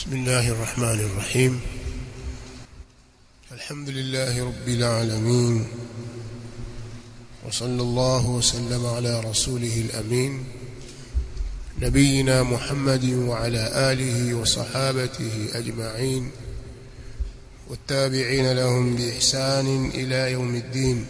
بسم الله الرحمن الرحيم الحمد لله رب العالمين وصلى الله وسلم على رسوله الأمين نبينا محمد وعلى آله وصحابته أجمعين والتابعين لهم بإحسان إلى يوم الدين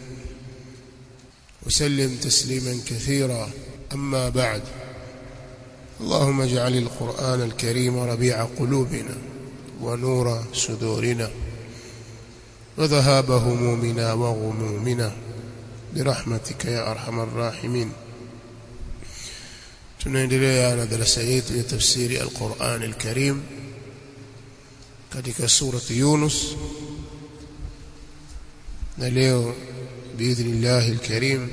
وسلم تسليما كثيرا أما بعد اللهم اجعل القرآن الكريم ربيع قلوبنا ونور صدورنا وذهاب همومنا وغمومنا برحمتك يا أرحم الراحمين tunaendelea na darasa yetu ya tafsiri al-Qur'an al-Karim katika surati Yunus na leo biidhnillah al-Karim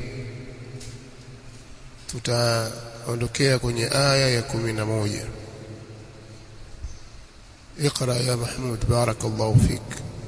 tutaondokea kwenye aya ya 11 اقرا يا محمود بارك الله فيك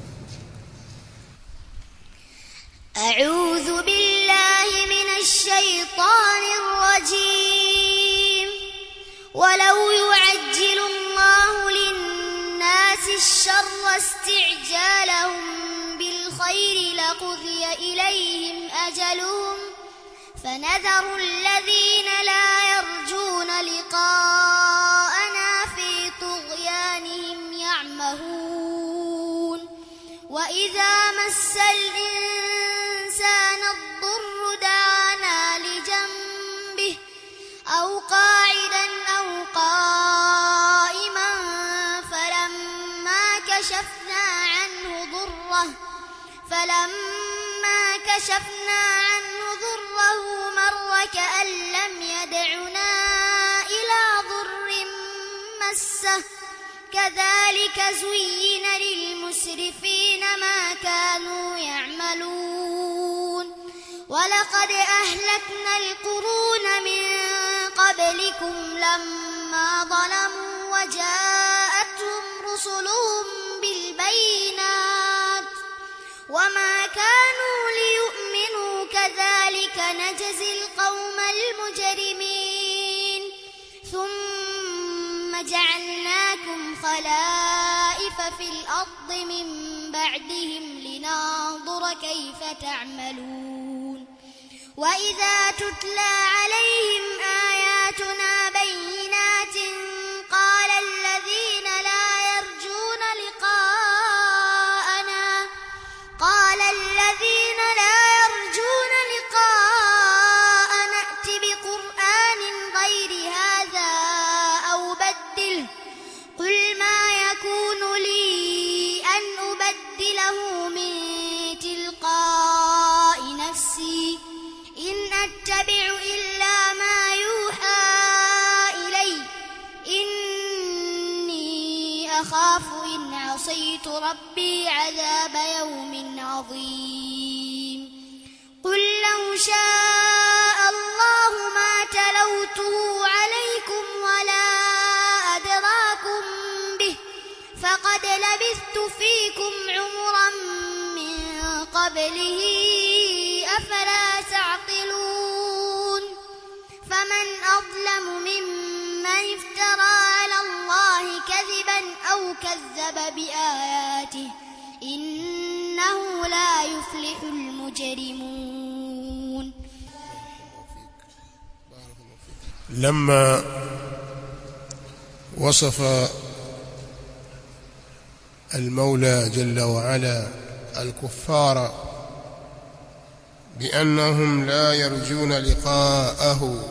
أعوذ بالله من الشيطان الرجيم ولو يعجل الله للناس الشر استعجالهم بالخير لقضي إليهم أجلهم فنذر الذين لا يرجون لقاءنا في طغيانهم يعمهون وإذا مس الإنسان الضر دعانا لجنبه أو قاعدا أو قائما فلما كشفنا عنه ضره فلما كشفنا عنه ضره مر كأن لم يدعنا إلى ضر مسه كذلك زين للمسرفين ما كانوا يعملون ولقد أهلكنا القرون من قبلكم لما ظلموا وجاءتهم رسلهم بالبينات وما كانوا ليؤمنوا كذلك نجزي القوم المجرمين ثم جعلناكم خلائف في الأرض من بعدهم لننظر كيف تعملون وإذا تتلى عليهم آياتنا بينات قال الذين لا يرجون لقاءنا قال الذين لا يرجون لقاءنا ائت بقرآن غير هذا أو بدله قل ما يكون لي أن أبدله من تلقاء نفسي إن أتبع إلا ما يوحى إلي إني أخاف إن عصيت ربي عذاب يوم عظيم قل لو شاء الله ما تلوته عليكم ولا أدراكم به فقد لبثت فيكم عمرا من قبله أفلا تعقلون فمن أظلم ممن افترى على الله كذبا أو كذب بآياته إنه لا يفلح المجرمون لما وصف المولى جل وعلا الكفار بأنهم لا يرجون لقاءه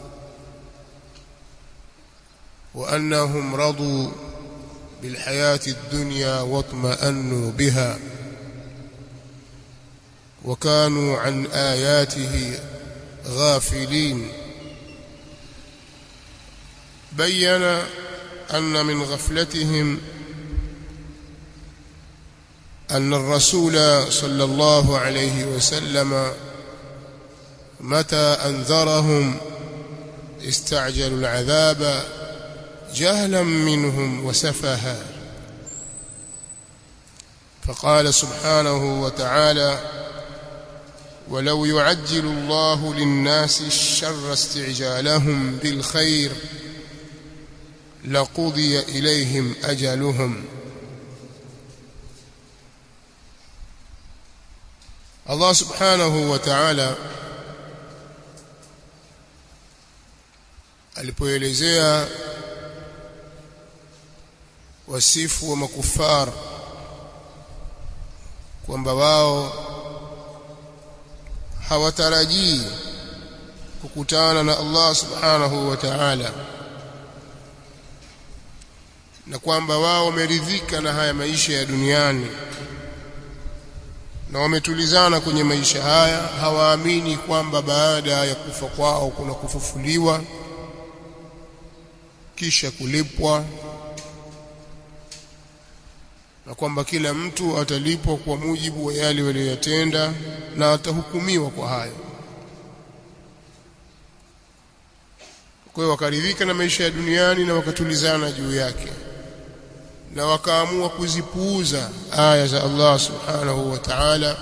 وأنهم رضوا بالحياة الدنيا واطمأنوا بها وكانوا عن آياته غافلين بين أن من غفلتهم أن الرسول صلى الله عليه وسلم متى أنذرهم استعجلوا العذاب جهلا منهم وسفها فقال سبحانه وتعالى ولو يعجل الله للناس الشر استعجالهم بالخير laqudiya ilayhim ajaluhum Allah subhanahu wa ta'ala alipoelezea wasifu wa makufar kwamba wao hawatarajii kukutana na Allah subhanahu wa ta'ala na kwamba wao wameridhika na haya maisha ya duniani na wametulizana kwenye maisha haya hawaamini kwamba baada ya kufa kwao kuna kufufuliwa kisha kulipwa na kwamba kila mtu atalipwa kwa mujibu wa yale waliyotenda na atahukumiwa kwa hayo kwa hiyo wakaridhika na maisha ya duniani na wakatulizana juu yake na wakaamua kuzipuuza aya za Allah subhanahu wa ta'ala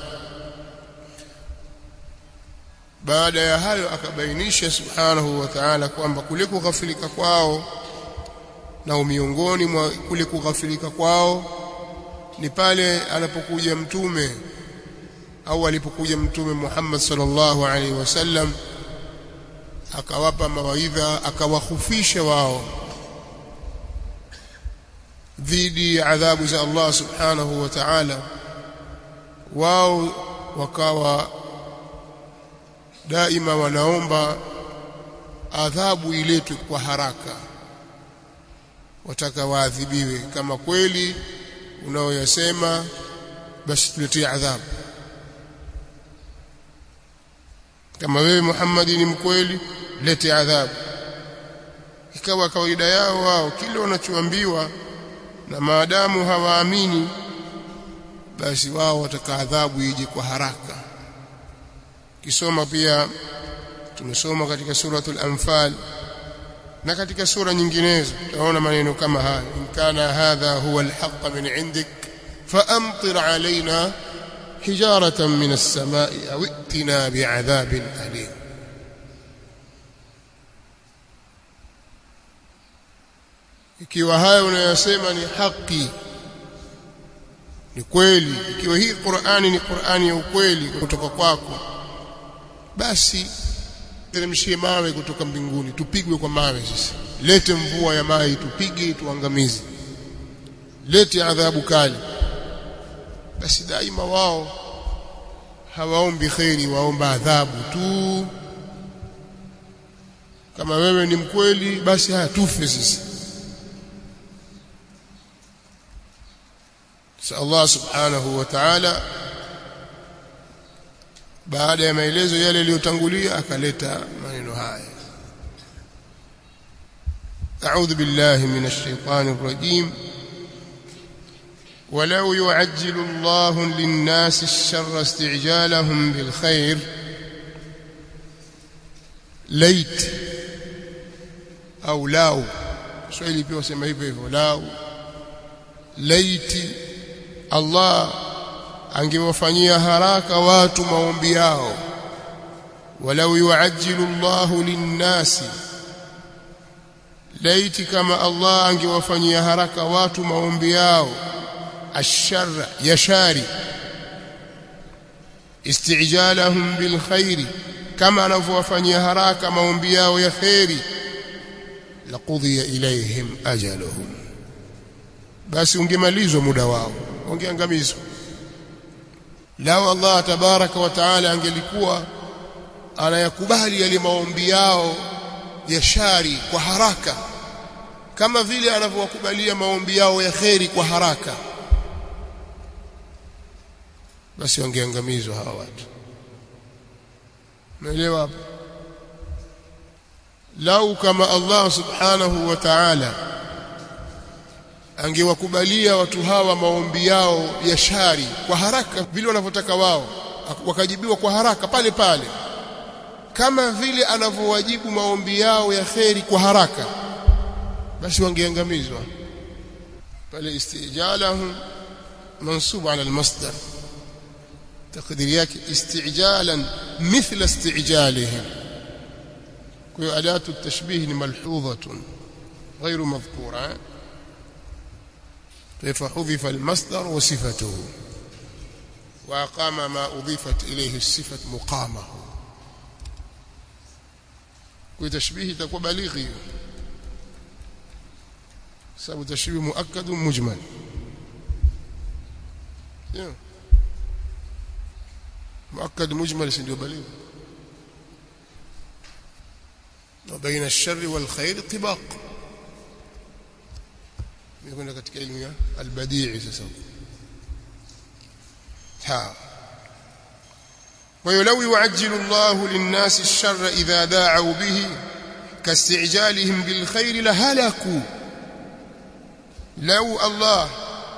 baada ya hayo akabainisha subhanahu wa ta'ala kwamba kule kughafilika kwao na miongoni mwa kule kughafilika kwao ni pale anapokuja mtume au alipokuja mtume Muhammad sallallahu alaihi wasallam akawapa mawaidha akawahufisha wao dhidi ya adhabu za Allah subhanahu wa ta'ala wao wakawa daima wanaomba adhabu iletwe kwa haraka wataka waadhibiwe kama kweli unaoyasema basi tuletie adhabu kama wewe Muhammad ni mkweli lete adhabu ikawa kawaida yao wao kile wanachoambiwa na maadamu hawaamini basi wao wataka adhabu ije kwa haraka kisoma pia tumesoma katika suratul anfal na katika sura nyinginezo tunaona maneno kama haya in kana hadha huwa alhaq min indik faamtir alaina hijaratan min as-samai aw itina bi'adhabin alim ikiwa hayo unayosema ni haki ni kweli ikiwa hii Qur'ani ni Qur'ani ya ukweli kutoka kwako basi teremshie mawe kutoka mbinguni tupigwe kwa mawe sisi lete mvua ya maji tupige tuangamize lete adhabu kali basi daima wao hawaombi kheri waomba adhabu tu kama wewe ni mkweli basi haya tufe sisi Allah subhanahu wa ta'ala baada ya maelezo yale yaliyotangulia akaleta maneno haya أعوذ بالله من الشيطان الرجيم ولو يعجل الله للناس الشر استعجالهم بالخير ليت أو لاو سؤالي بيو سمع hivyo لاو laiti Allah angewafanyia haraka watu maombi yao walau yuajjilu Allahu linnasi laiti kama Allah angewafanyia haraka watu maombi yao asharra yashari istijalahum bilkhairi kama anavyowafanyia haraka maombi yao ya khairi laqudhiya ilayhim ajaluhum basi ungemalizwa muda wao ungeangamizwa lao Allah tabaraka wa taala angelikuwa anayakubali yale maombi yao ya shari kwa haraka kama vile anavyowakubalia maombi yao ya kheri kwa haraka basi wangeangamizwa hawa watu umeelewa hapo lau kama Allah subhanahu wa ta'ala angewakubalia watu hawa maombi yao ya shari kwa haraka vile wanavyotaka wao wakajibiwa kwa haraka pale pale kama vile anavyowajibu maombi yao ya kheri kwa haraka basi wangeangamizwa pale istijalahum mansub ala almasdar تقدير yake استعجالا مثل استعجالهم kwa adatu التشبيه ni malhudhatun غير مذكورة فحذف المصدر وصفته وأقام ما أضيفت إليه الصفة مقامه وتشبيه تكون بليغي سبب تشبيه مؤكد مجمل مؤكد مجمل سنdio بليغ وبين الشر والخير طباق يكون katika elimu ya albadii sasa ha ويلو يعجل الله للناس الشر إذا داعوا به كاستعجالهم بالخير لهلكوا لو الله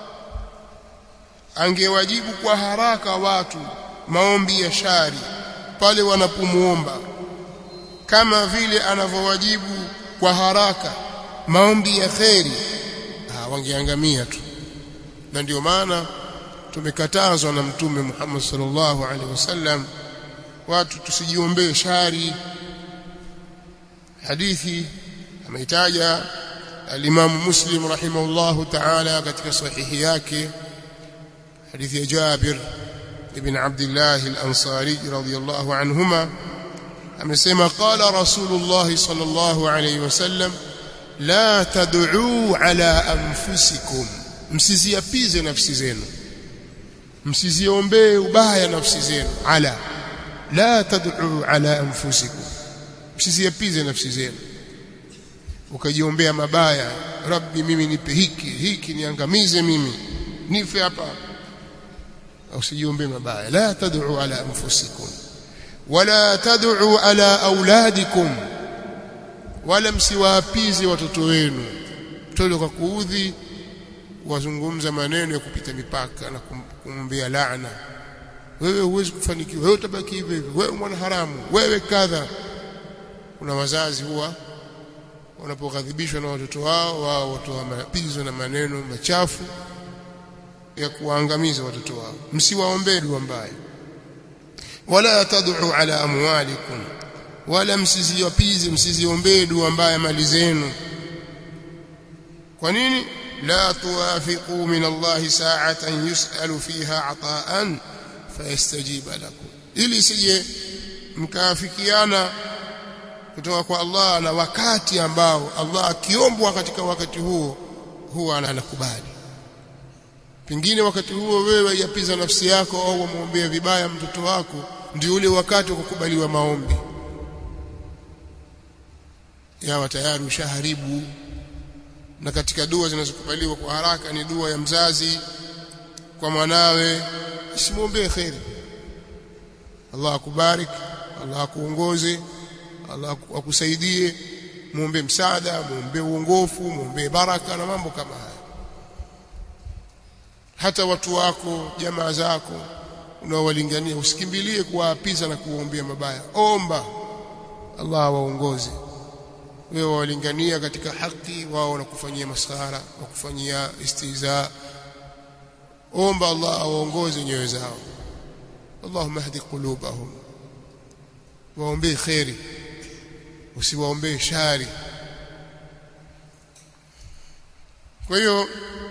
angewajibu kwa haraka watu maombi ya shari pale wanapomuomba kama vile anavyowajibu kwa haraka maombi ya kheri ah wangeangamia tu na ndio maana tumekatazwa na mtume Muhammad sallallahu alaihi wasallam watu tusijiombee shari hadithi ameitaja al-Imam Muslim rahimahullahu ta'ala katika sahihi yake hadithi ya Jabir ibn Abdullah al-Ansari radiyallahu anhuma amesema qala Rasulullah sallallahu alayhi wasallam la tad'u ala anfusikum msiziapize nafsi zenu msiziombee ubaya nafsi zenu ala la tad'u ala anfusikum msiziapize nafsi zenu ukajiombea mabaya rabbi mimi nipe hiki hiki niangamize mimi nife hapa usijiombee mabaya la tad'u ala anfusikum wala tad'u ala auladikum wala msiwaapize watoto wenu mtoto kwa kuudhi wazungumza maneno ya kupita mipaka na kumwambia laana wewe huwezi kufanikiwa wewe utabaki hivyo hivyo wewe mwana haramu wewe kadha kuna wazazi huwa wanapoghadhibishwa na watoto wao wao watoa mapizo na maneno machafu ya kuwaangamiza watoto wao msiwaombee dua mbaya wala tad'u ala amwalikum wala msiziwapize msiziombee dua mbaya mali zenu kwa nini la tuwafiqu min Allah sa'atan yus'alu fiha ata'an fayastajiba lakum ili sije mkaafikiana kutoka kwa Allah na wakati ambao Allah akiombwa katika wakati huo huwa anakubali pengine wakati huo wewe yapiza nafsi yako au wamwombea vibaya mtoto wako ndio ule wakati wa kukubaliwa maombi yawa tayari ushaharibu na katika dua zinazokubaliwa kwa haraka ni dua ya mzazi kwa mwanawe simwombee kheri Allah akubarik Allah akuongoze Allah akusaidie muombe msaada muombe uongofu muombe baraka na mambo kama haya hata watu wako jamaa zako unaowalingania usikimbilie kuwaapiza na kuwaombea mabaya omba Allah waongoze wewe walingania katika haki wao wanakufanyia maskhara wakufanyia istiza omba Allah awaongoze nyoyo zao Allahumma hdi qulubahum waombee khairi usiwaombee shari kwa hiyo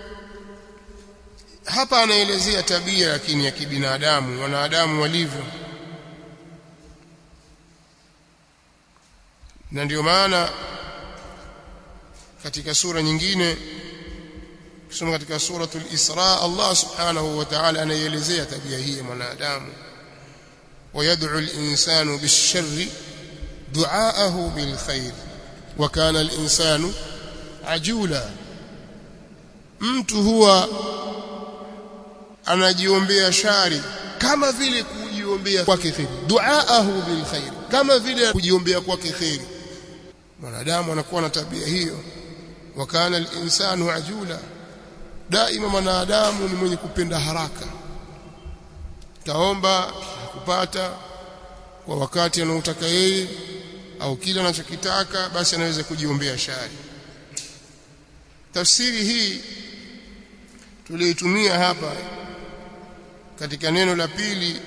hapa anaelezea tabia lakini ya kibinadamu wanadamu walivyo na ndio maana katika sura nyingine kusoma katika suratul Isra Allah subhanahu wa ta'ala anaelezea tabia hii ya mwanadamu ويدعو الإنسان بالشر دعاءه بالخير وكان الإنسان عجولا mtu huwa anajiombea shari kama vile kujiombea kwake khair duaahu bil khair kama vile kujiombea kwake khair mwanadamu anakuwa na tabia hiyo wakana al-insanu ajula daima mwanadamu ni mwenye kupenda haraka taomba kupata kwa wakati anaotaka yeye au kile anachokitaka basi anaweza kujiombea shari tafsiri hii tuliitumia hapa katika neno la pili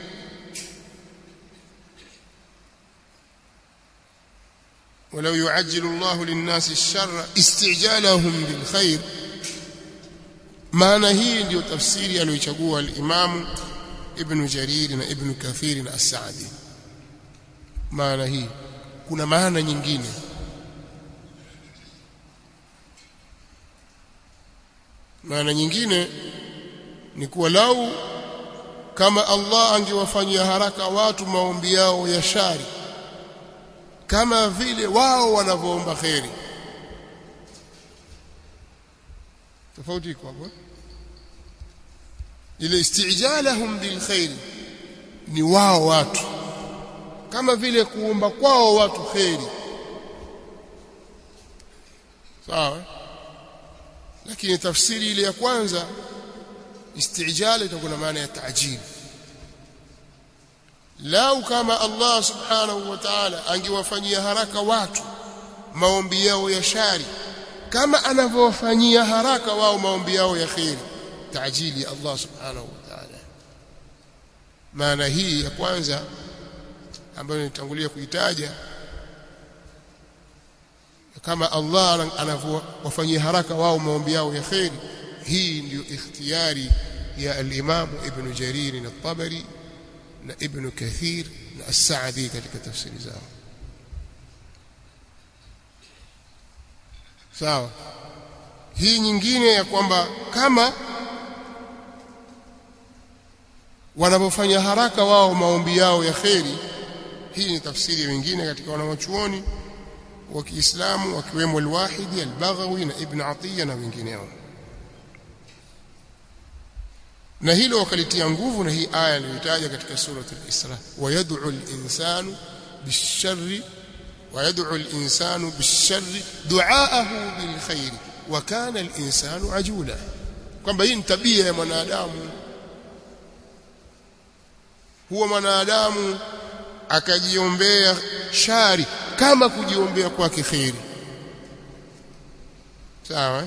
ولو يعجل الله للناس الشر استعجالهم بالخير maana hii ndiyo tafsiri aliyochagua al-Imam Ibn Jarir na Ibn Kathir na As-Sa'di maana hii kuna maana nyingine maana nyingine ni kuwa lau kama Allah angewafanyia haraka watu maombi yao ya shari kama vile wao wanavyoomba kheri tofauti iko hapo ile istijalahum bil khair ni wao watu kama vile kuomba kwao watu kheri sawa lakini tafsiri ile ya kwanza istijala itakuwa na maana ya taajili lau kama Allah subhanahu wa ta'ala angewafanyia haraka watu maombi yao ya shari kama anavyowafanyia haraka wao maombi yao ya kheri taajili ya Allah subhanahu wa ta'ala maana hii ya kwanza ambayo nitangulia kuitaja kama Allah anavyowafanyia haraka wao maombi yao ya kheri hii ndiyo ikhtiyari ya al-Imam Ibn Jarir al-Tabari na Ibn Kathir na As-Sa'di katika tafsiri zao sawa hii nyingine ya kwamba kama wanapofanya haraka wao maombi yao ya kheri hii ni tafsiri wengine katika wanawachuoni wa Kiislamu wakiwemo al-Wahidi al-Baghawi na Ibn Atiyya na wengineo na hilo wakalitia nguvu na hii aya iliyotaja katika sura al-Isra wayad'u al-insanu bish-sharri wayad'u al-insanu bish-sharri du'aahu bil-khair wa kana al-insanu ajula kwamba hii ni tabia ya mwanadamu huwa mwanadamu akajiombea shari kama kujiombea kwake khairi sawa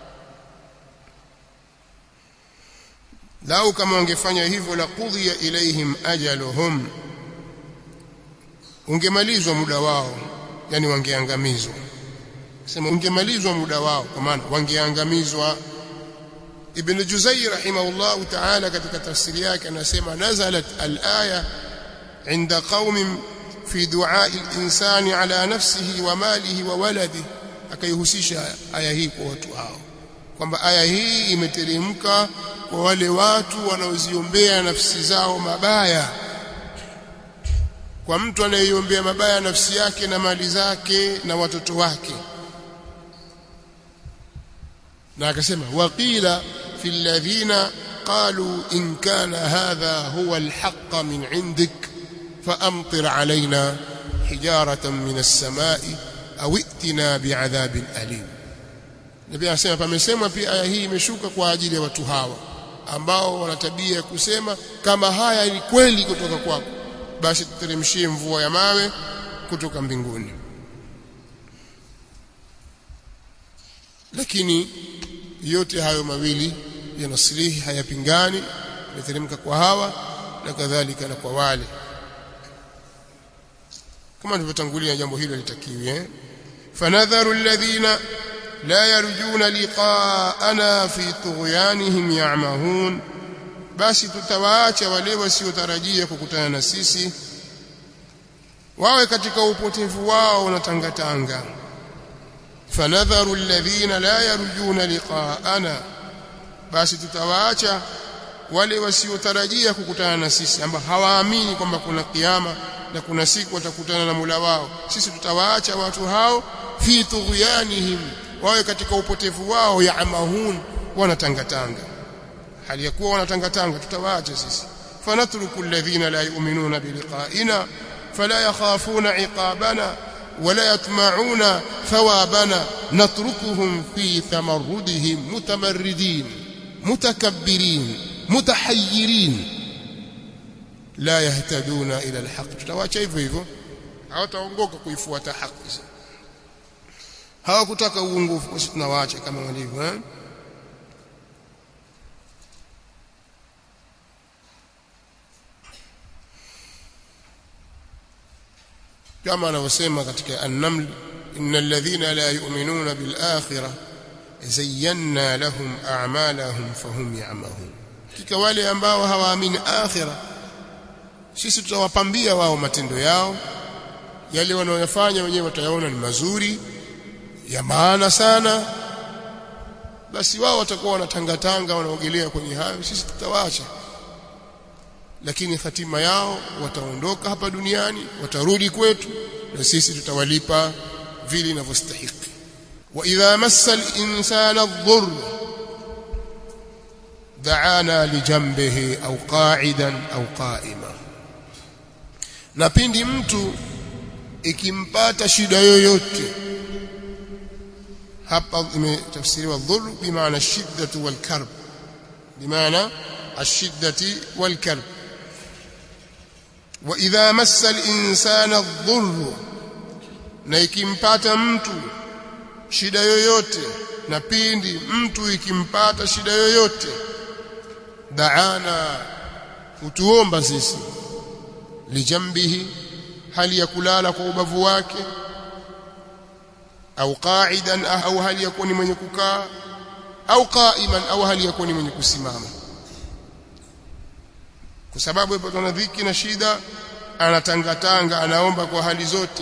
lau kama wangefanya hivyo la qudhiya ilaihim ajaluhum ungemalizwa muda wao yani wangeangamizwa sema ungemalizwa muda wao kwa maana wangeangamizwa ibn juzai rahimahullah ta'ala katika tafsiri yake anasema nazalat al-aya inda qaumin fi du'a al-insani ala nafsihi wa malihi wa waladihi akaihusisha aya hii kwa watu hao kwamba aya hii imeteremka kwa wale watu wanaoziombea nafsi zao mabaya kwa mtu anayeiombea mabaya nafsi yake na mali zake na watoto wake na akasema waqila fi alladhina qalu in kana hadha huwa alhaq min indik faamtir alaina hijaratan min as-samai au itina bi'adhabin alim Nabii anasema pamesemwa pia aya hii imeshuka kwa ajili ya watu hawa ambao wana tabia ya kusema kama haya ni kweli kutoka kwako basi tuteremshie mvua ya mawe kutoka mbinguni lakini yote hayo mawili yanasilihi hayapingani yateremka kwa hawa na kadhalika na kwa wale kama tulivyotangulia jambo hilo litakiwi eh fanadharu alladhina la yarjuna liqaana fi tughyanihim ya'mahun basi tutawaacha wale wasiotarajia kukutana na sisi wawe katika upotevu wao unatangatanga fanadharu alladhina la yarjuna liqaana basi tutawaacha wale wasiotarajia kukutana na sisi ambao hawaamini kwamba kuna kiyama na kuna siku watakutana na Mola wao sisi tutawaacha watu hao fi tughyanihim wawe katika upotevu wao ya amahun wanatangatanga hali ya kuwa wanatangatanga tutawaacha sisi fanatruku alladhina la yu'minuna biliqa'ina fala yakhafuna iqabana ولا يطمعون ثوابنا نتركهم في تمردهم متمردين متكبرين متحيرين لا يهتدون الى الحق tutawaacha hivyo hivyo hawataongoka kuifuata haki hawakutaka uongofu kwa sisi tunawaacha kama walivyo eh kama anavyosema katika an-naml innal ladhina la yu'minuna bil akhirah zayyana lahum a'malahum fahum ya'mahun kika wale ambao hawaamini akhira sisi tutawapambia wao matendo yao yale wanayofanya wenyewe watayaona ni mazuri ya maana sana basi wao watakuwa wanatangatanga wanaogelea kwenye hayo sisi tutawaacha lakini hatima yao wataondoka hapa duniani watarudi kwetu na sisi tutawalipa vile inavyostahili wa idha massa al-insana adh-dhurr da'ana li jambihi au qa'idan au qa'ima na pindi mtu ikimpata shida yoyote hapa imetafsiriwa dhurr bimaana shiddatu wal karb bimaana ashiddati wal karb wa idha massa al-insana adh-dhurr na ikimpata mtu shida yoyote na pindi mtu ikimpata shida yoyote daana utuomba sisi lijambihi hali ya kulala kwa ubavu wake au qa'idan au hali ya kuwa ni mwenye kukaa au qa'iman au hali ya kuwa ni mwenye kusimama kwa sababu ipatwa na dhiki na shida anatangatanga anaomba kwa hali zote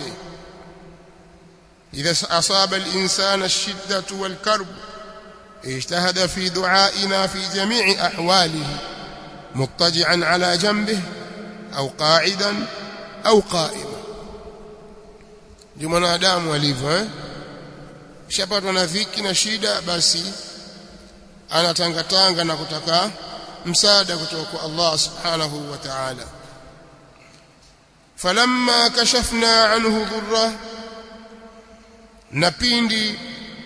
idha asaba al-insana ash-shiddatu wal-karb اجتهد في دعائنا في جميع أحواله مضطجعا على جنبه أو قاعدا أو قائما ndio mwanadamu alivyo eh shapatwa na dhiki na shida basi anatangatanga na kutaka msaada kutoka kwa Allah subhanahu wa ta'ala falamma kashafna anhu dhurra na pindi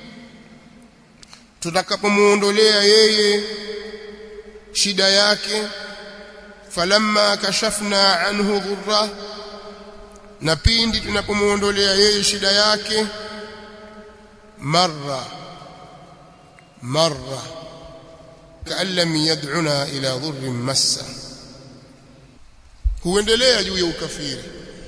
tutakapomuondolea yeye shida yake falamma kashafna anhu dhurra na pindi tunapomuondolea yeye shida yake marra marra kaan lam yad'una ila dhurrin massa huendelea juu ya ukafiri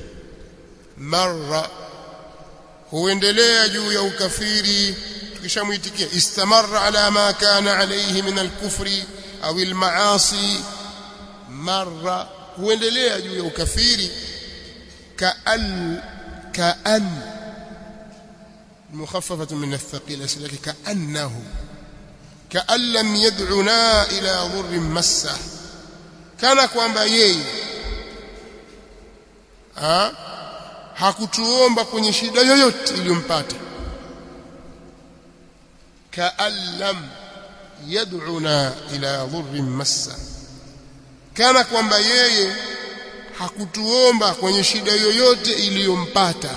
marra huendelea juu ya ukafiri tukishamuitikia istamarra ala ma kana alayhi min al-kufri au al-maasi marra huendelea juu ya ukafiri كأن كأن مخففة من الثقيل أسلك كأنه كأن لم يدعنا إلى ضر مسه كان kwamba yeye ha hakutuomba kwenye shida yoyote iliyompata كأن لم يدعنا إلى ضر مسه kana kwamba yeye hakutuomba kwenye shida yoyote iliyompata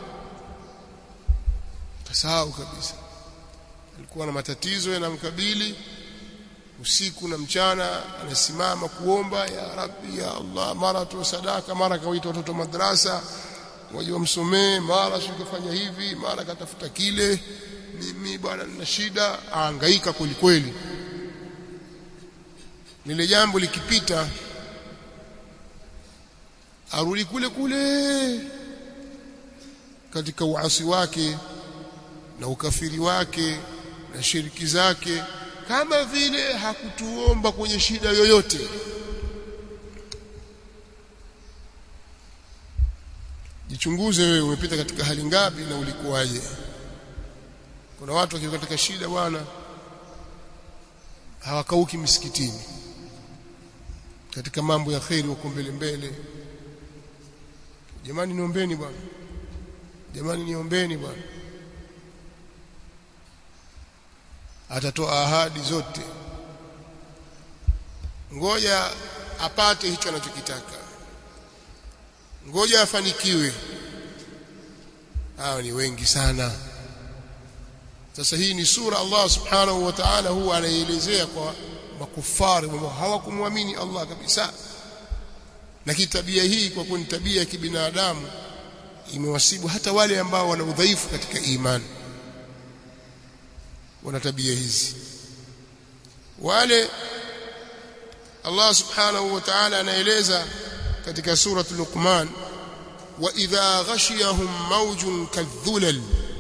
tasahau kabisa alikuwa na matatizo yanamkabili usiku na mchana anasimama kuomba ya rabbi ya allah mara tu sadaka mara kawaita watoto madrasa waje wamsomee mara sikufanya hivi mara katafuta kile mimi bwana nina shida ahangaika kweli kweli lile jambo likipita arudi kule kule katika uasi wake na ukafiri wake na shiriki zake kama vile hakutuomba kwenye shida yoyote jichunguze wewe umepita katika hali ngapi na ulikuwaje kuna watu wakiwa katika shida bwana hawakauki misikitini katika mambo ya kheri wako mbele mbele jamani niombeni bwana jamani niombeni bwana atatoa ahadi zote ngoja apate hicho anachokitaka ngoja afanikiwe hao ni wengi sana sasa hii ni sura Allah subhanahu wa ta'ala huwa anaielezea kwa makufari ambao hawakumwamini Allah kabisa na kitabia hii kwa kuwa ni tabia ya kibinadamu imewasibu hata wale ambao wana udhaifu katika imani wana tabia hizi wale Allah subhanahu wa ta'ala anaeleza katika sura Luqman wa idha ghashiyahum mawjun kadhulal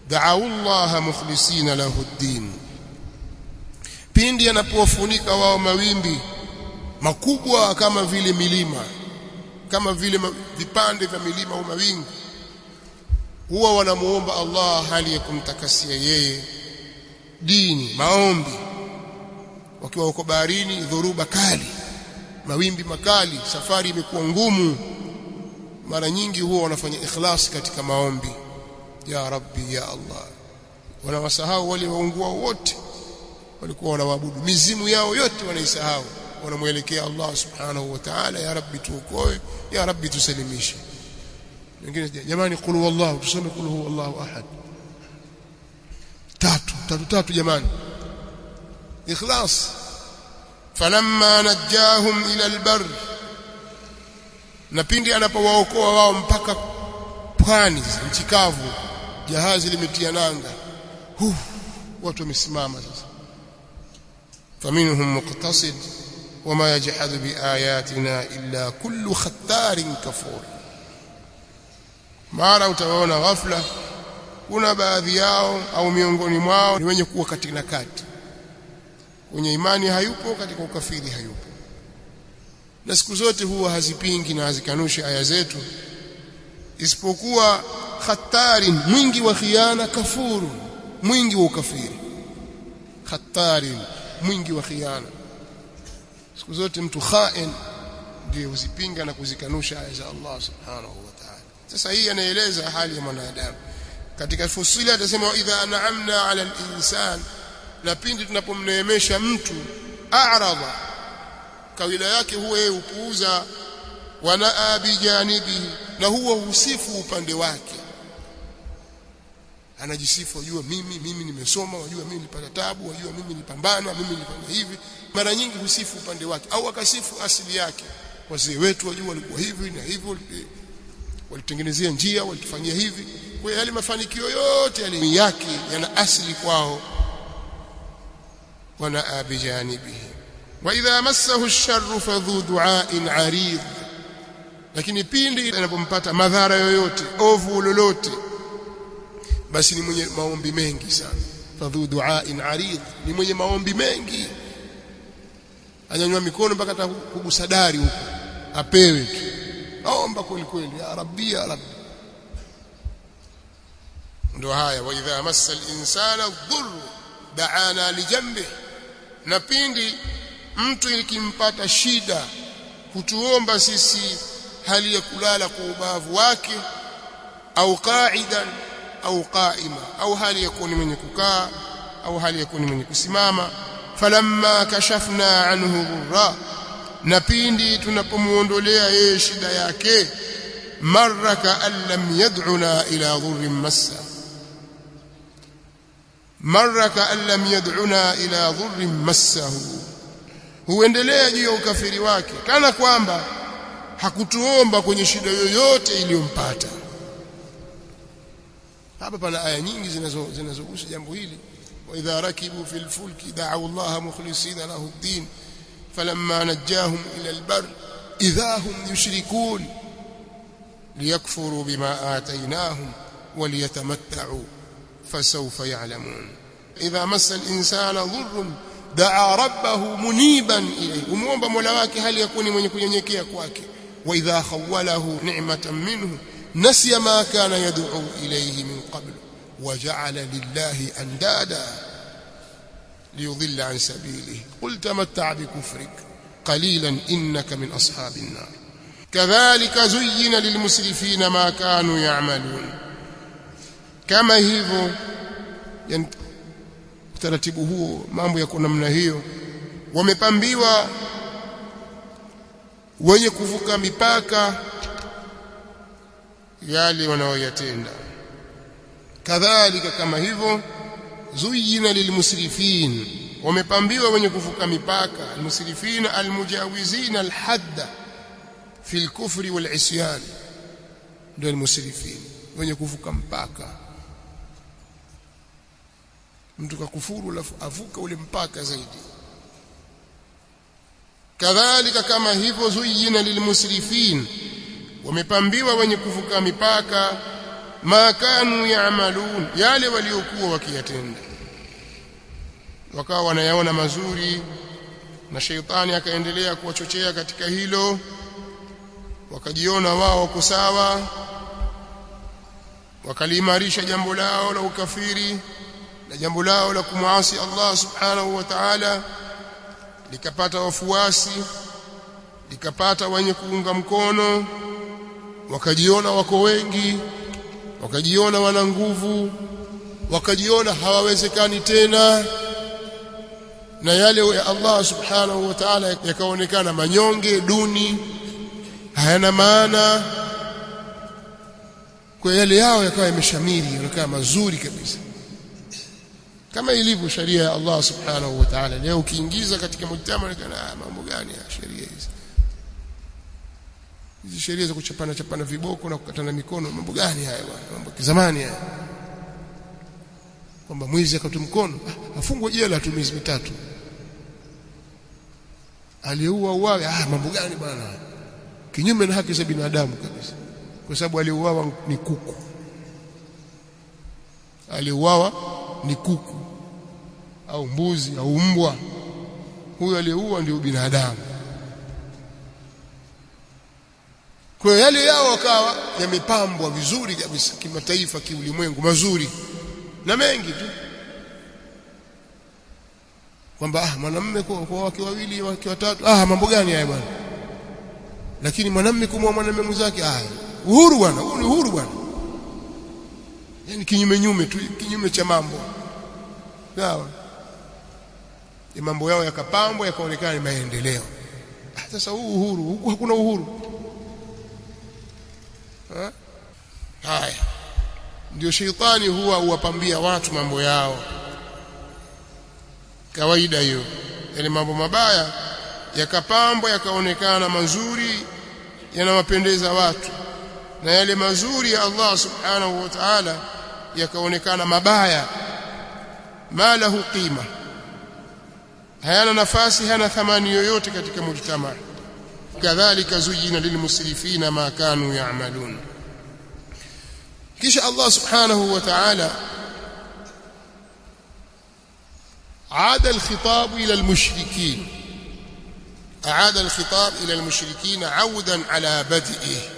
da'u Allah mukhlisina lahu ad-din pindi anapowafunika wao mawimbi makubwa kama vile milima kama vile vipande vya milima au mawingu huwa wanamuomba Allah hali ya kumtakasia yeye dini maombi wakiwa huko baharini dhoruba kali mawimbi makali safari imekuwa ngumu mara nyingi huwa wanafanya ikhlas katika maombi ya rabbi ya Allah wanawasahau wale waungua wote walikuwa wanaabudu mizimu yao yote wanaisahau wanamwelekea Allah subhanahu wa ta'ala ya rabbi tuokoe ya rabbi tusalimishe wengine jamani qul huwallahu tusome qul huwallahu ahad tatu tatu tatu jamani ikhlas falamma najahum ila albar na pindi anapowaokoa wao mpaka pwani nchi kavu jahazi limetia nanga Huf, watu wamesimama sasa faminhum muqtasid wama yajhadu biayatina illa kullu khattarin kafur mara utawaona ghafla kuna baadhi yao au miongoni mwao ni wenye kuwa katika kati kwenye imani hayupo katika ukafiri hayupo na siku zote huwa hazipingi na hazikanushi aya zetu isipokuwa khatari mwingi wa khiana kafuru mwingi wa ukafiri khatari mwingi wa khiana siku zote mtu khain ndiye huzipinga na kuzikanusha aya za Allah subhanahu wa ta'ala sasa hii anaeleza hali ya mwanadamu katika fusili atasema idha an'amna 'ala al-insan na pindi tunapomneemesha mtu a'rada kawila yake huwa yeye upuuza wanaa bijanibi na huwa husifu upande wake anajisifu wajua mimi mimi nimesoma wajua mimi nilipata tabu wajua mimi nilipambana mimi nilifanya hivi mara nyingi husifu upande wake au akasifu asili yake wazee wetu wajua walikuwa hivi na hivyo walitengenezea njia walitufanyia hivi kwa hiyo yale mafanikio yote yale yake yana asili kwao wana bijanibihi wa idha massahu ash-sharru fadhu du'a'in 'arid lakini pindi anapompata madhara yoyote ovu lolote basi ni mwenye maombi mengi sana fadhu du'a'in 'arid ni mwenye maombi mengi anyanyua mikono mpaka hata kugusa dari huko apewe tu aomba kweli kweli ya rabbi ya rabbi ndio haya wa idha massa al-insana dhurru da'ana li janbihi na pindi mtu ikimpata shida hutuomba sisi hali ya kulala kwa ubavu wake au qa'idan au qa'ima au hali ya kuwa mwenye kukaa au hali ya kuwa mwenye kusimama falamma kashafna anhu dhurra na pindi tunapomuondolea yeye shida yake maraka an lam yad'una ila dhurrin massa maraka an lam yad'una ila dhurrin massahu huendelea juu ya ukafiri wake kana kwamba hakutuomba kwenye shida yoyote iliyompata hapa pana aya nyingi zinazo zinazogusa jambo hili wa idha rakibu fil fulki da'u Allah mukhlisina lahu ad-din falamma najahum ila al-bar idha hum yushrikun liyakfuru bima atainahum waliyatamatta'u fasawfa ya'lamun idha massa al-insana dhurrun daa rabbahu muniban ilayhi umuomba mola wake hali yakuni mwenye kunyenyekea kwake wa idha khawalahu ni'matan minhu nasiya ma kana yad'u ilayhi min qabl وجعل لله اندادا ليضل عن سبيله قل تمتع بكفرك قليلا انك من اصحاب النار كذلك زين للمسرفين ما كانوا يعملون كما hivyo utaratibu huo mambo yako namna hiyo wamepambiwa wenye kuvuka mipaka yale wanaoyatenda kadhalika kama hivyo zuyina lilmusrifin wamepambiwa wenye kuvuka mipaka almusrifin almujawizina alhadda fi alkufri walisyan ndio almusrifin wenye kuvuka mpaka mtu kakufuru alafu avuka ule mpaka zaidi kadhalika kama hivyo zuyina lilmusrifin wamepambiwa wenye kuvuka mipaka ma kanu ya'malun yale waliokuwa wakiyatenda wakawa wanayaona mazuri na sheitani akaendelea kuwachochea katika hilo wakajiona wao wako sawa wakaliimarisha jambo lao la ukafiri na jambo lao la kumwasi Allah subhanahu wa ta'ala likapata wafuasi likapata wenye kuunga mkono wakajiona wako wengi wakajiona wana nguvu wakajiona hawawezekani tena na yale ya Allah subhanahu wa ta'ala yakaonekana manyonge duni hayana maana kwa yale yao yakawa yameshamiri yakawa mazuri kabisa kama ilivyo sharia ya Allah subhanahu wa ta'ala leo ukiingiza katika mujtama kana mambo gani ya sheria hizi hizi sheria za kuchapana chapana viboko na kukatana mikono mambo gani haya bwana mambo ya zamani haya kwamba mwizi akatu mkono afungwe jela tu miezi mitatu aliyeua uawe ah mambo gani bwana kinyume na haki za binadamu kabisa kwa sababu aliuawa ni kuku aliuawa ni kuku au mbuzi au mbwa huyo aliyeua ndio binadamu kwa yale yao wakawa yamepambwa vizuri kabisa kimataifa kiulimwengu mazuri na mengi tu kwamba ah mwanamume kwa, kwa wake wawili wake watatu ah mambo gani haya bwana lakini mwanamume kumwa mwanamume mwenzake ah uhuru bwana huu ni uhuru bwana yani kinyume nyume tu kinyume cha mambo sawa ya mambo yao yakapambwa yakaonekana ni maendeleo ah, sasa huu uhuru huku hakuna uhuru ha? haya ndio sheitani huwa huwapambia watu mambo yao kawaida hiyo yale mambo mabaya yakapambwa yakaonekana mazuri yanawapendeza watu na yale mazuri ya Allah subhanahu wa ta'ala yakaonekana mabaya ma lahu qima hayana nafasi hana thamani yoyote katika mujtama kadhalika zujina lilmusrifina ma kanu ya'malun kisha Allah subhanahu wa ta'ala عاد الخطاب إلى المشركين أعاد الخطاب إلى المشركين عودا على بدئه